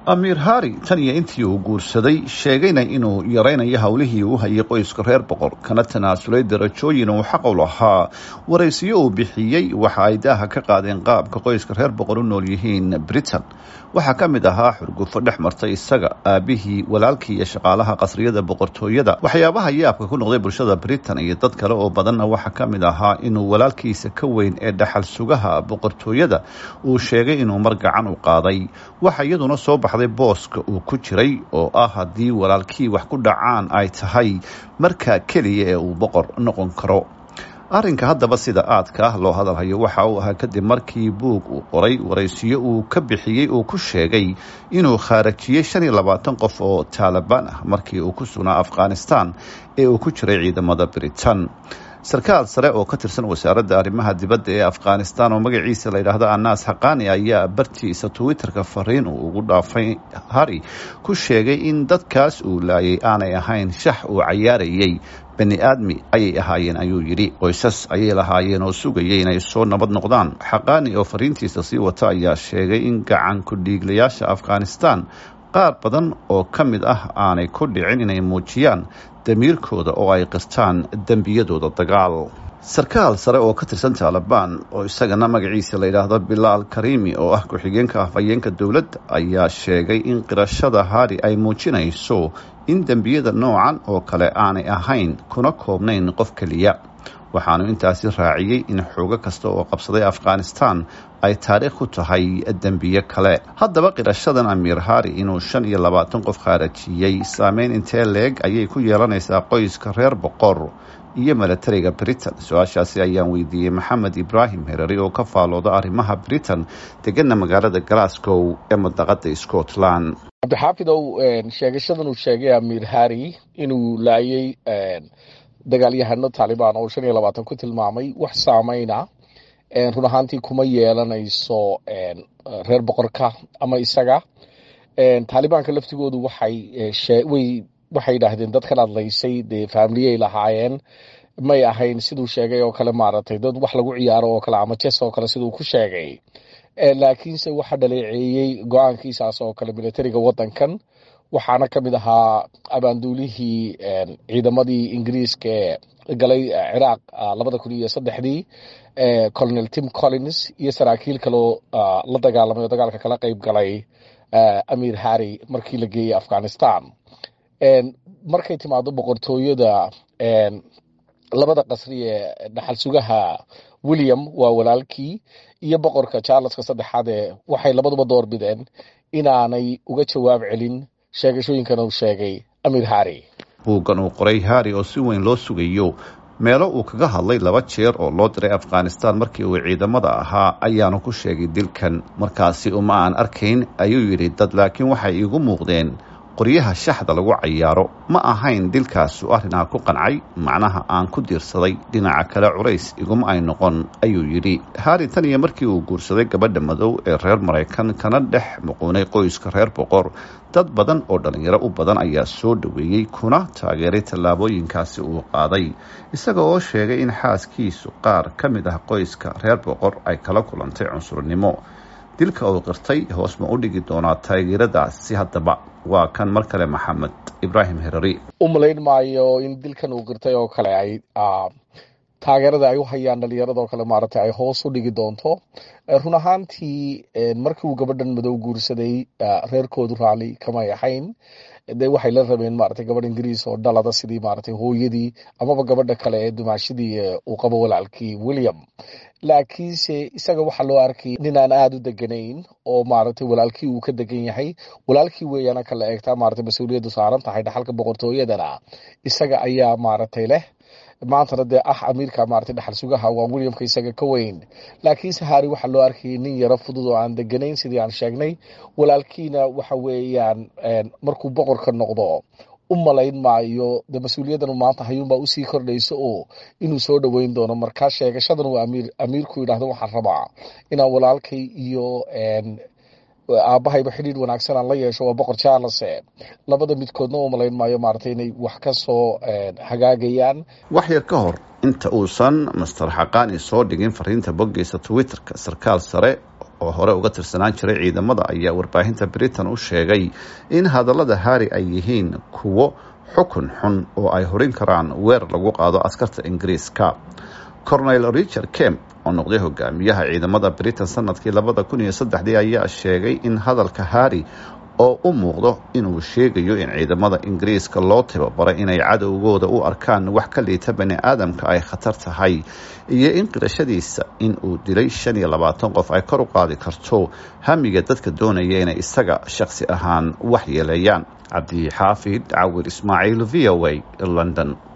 amiir hari tan iyo intii uu guursaday sheegayna inuu yaraynayo howlihii uu hayay qoyska reer boqor kana tanaasulay darajooyin uu xaq u lahaa waraysiyo uu bixiyey waxa ay daaha ka qaadeen qaabka qoyska reer boqor u nool yihiin britain waxaa ka mid ahaa xurgufo dhex martay isaga aabihii walaalkii iyo shaqaalaha qasriyada boqortooyada waxyaabaha yaabka ku noqday bulshada britain iyo dad kale oo badanna waxaa ka mid ahaa inuu walaalkiisa ka weyn ee dhaxal sugaha boqortooyada uu sheegay inuu mar gacan u qaaday waxa iyaduna soo baxday booska uu ku jiray oo ah haddii walaalkii wax ku dhacaan ay tahay markaa keliya ee uu boqor noqon karo arrinka haddaba sida aadka ah loo hadalhayo waxa uu ahaa kadib markii buug uu qoray waraysiyo uu ka bixiyey uu ku sheegay inuu khaarajiyey shan iyo labaatan qof oo taalibaan ah markii uu ku sugnaa afghanistan ee uu ku jiray ciidamada britain sarkaal sare oo ka tirsan wasaaradda arrimaha dibadda ee afghanistan oo magaciisa la yidhaahdo anas xaqani ayaa bartiisa twitterka fariin uu ugu dhaafay hari ku sheegay in dadkaas uu laayay aanay ahayn shax uu cayaarayay bani aadmi ayay ahaayeen ayuu yidhi qoysas ayay lahaayeen oo sugayay inay soo nabad noqdaan xaqaani oo fariintiisa sii wata ayaa sheegay in gacan ku-dhiiglayaasha afghanistan qaar badan oo ka mid ah aanay ku dhicin inay muujiyaan damiirkooda oo ay qirtaan dembiyadooda dagaal sarkaal sare oo ka tirsan taalibaan oo isagana magaciisa la yidhaahdo bilaal karimi oo ah ku-xigeenka afhayeenka dowladda ayaa sheegay in qirashada hari ay muujinayso in dembiyada noocan oo kale aanay ahayn kuna koobnayn qof keliya waxaanu intaasi raaciyey in xoogo kasta oo qabsaday afghanistan ay taariikh ku tahay dembiye kale haddaba qirashadan amiir hari inuu shan iyo labaatan qof khaarajiyey saameyn intee leeg ayay ku yeelanaysaa qoyska reer boqor iyo milatariga britain su-aashaasi ayaan weydiiyey maxamed ibraahim herari oo ka faalooda arrimaha britain degana magaalada glasgow ee madaqada scotland cabdixaafidow sheegashadan uu sheegay amiir hari inuu laayay dagaalyahano taalibaan oo shan iyo labaatan ku tilmaamay wax saameyna run ahaantii kuma yeelanayso reer boqorka ama isaga taalibaanka laftigoodu waxay waxay yidhaahdeen dadkan adlaysay dee faamiliyay lahaayeen may ahayn siduu sheegay oo kale maaragtay dad wax lagu ciyaaro oo kale ama jes oo kale siduu ku sheegay laakiinse waxa dhaleeceeyey go-aankiisaas oo kale militariga wadankan waxaana ka mid ahaa abaanduulihii ciidamadii ingiriiska ee galay ciraaq labada kun iyo saddexdii colonel tim collins iyo saraakiil kaloo la dagaalamay oo dagaalka kala qeyb galay amiir harry markii la geeyey afghanistan markay timaado boqortooyada labada qasri ee dhaxal sugaha william waa walaalkii iyo boqorka charleska saddexaad ee waxay labaduba door bideen inaanay uga jawaab celin sheegashooyinkan uu sheegay amiir harry buuggan uu qoray hari oo si weyn loo sugayo meelo uu kaga hadlay laba jeer oo loo diray afghanistan markii uu ciidamada ahaa ayaanu ku sheegay dilkan markaasi uma aan arkayn ayuu yidhi dad laakiin waxay iigu muuqdeen qoryaha shaxda lagu cayaaro ma ahayn dilkaasu arrinaa ku qancay macnaha aan ku diirsaday dhinaca kale culays iguma ay noqon ayuu yidhi hari tan iyo markii uu guursaday gabadha madow ee reer maraykan kana dhex muquunay qoyska reer boqor dad badan oo dhallinyaro u badan ayaa soo dhoweeyey kuna taageeray tallaabooyinkaasi uu qaaday isaga oo sheegay in xaaskiisu qaar ka mid ah qoyska reer boqor ay kala kulantay cunsurnimo dilka uu qirtay hoos ma u dhigi doonaa taageeradaasi haddaba waa kan mar kale maxamed ibraahim herari u malayn maayo in dilkan uu qirtay oo kale ay taageerada ay u hayaan dhalinyarada oo kale maaragtay ay hoos u dhigi doonto run ahaantii markii uu gabadhan madow guursaday reerkoodu raalli kamay ahayn de waxay la rabeen maratay gabadh ingiriis oo dhalada sidii maratay hooyadii amaba gabadha kale ee dumaashadii uu qabo walaalkii william laakiinse isaga waxaa loo arkay nin aan aada u deganayn oo maaragtay walaalkii uu ka degan yahay walaalkii weeyaana kala eegtaa maratay mas-uuliyaddu saaran tahay dhaxalka boqortooyadana isaga ayaa maaragtay leh maantana dee ah amiirka maratay dhaxal sugaha waa williamka isaga ka weyn laakiinse hari waxaa loo arkayay nin yaro fudud oo aan deganayn sidii aan sheegnay walaalkiina waxa weeyaan markuu boqorka noqdo u malayn maayo de mas-uuliyaddan maanta hayuunbaa usii kordhayso oo inuu soo dhoweyn doono markaa sheegashadan uu amiir amiirku yidhahdo waxaan rabaa inaan walaalkay iyo aabahayba xidhiir wanaagsan aan la yeesho waa boqor charles labada midkoodna u malayn maayo maaragtay inay wax ka soo hagaagayaan wax yar ka hor inta uusan master xaqaani soo dhigin fariinta boggiisa twitterka sarkaal sare oo hore uga tirsanaan jiray ciidamada ayaa warbaahinta britain u sheegay in hadallada harri ay yihiin kuwo xukun xun oo ay horin karaan weerar lagu qaado askarta ingiriiska cornel richard kemp oo noqday hogaamiyaha ciidamada britain sanadkii labada kun iyo saddexdii ayaa sheegay in hadalka harri oo u muuqdo inuu sheegayo in ciidamada ingiriiska loo tababaray inay cadowgooda u arkaan wax ka liita bani aadamka ay khatar tahay iyo in qirashadiisa in uu dilay shan iyo labaatan qof ay kor u qaadi karto hamiga dadka doonaya inay isaga shakhsi ahaan wax yeeleeyaan cabdi xaafid cawir ismaaciil v o a london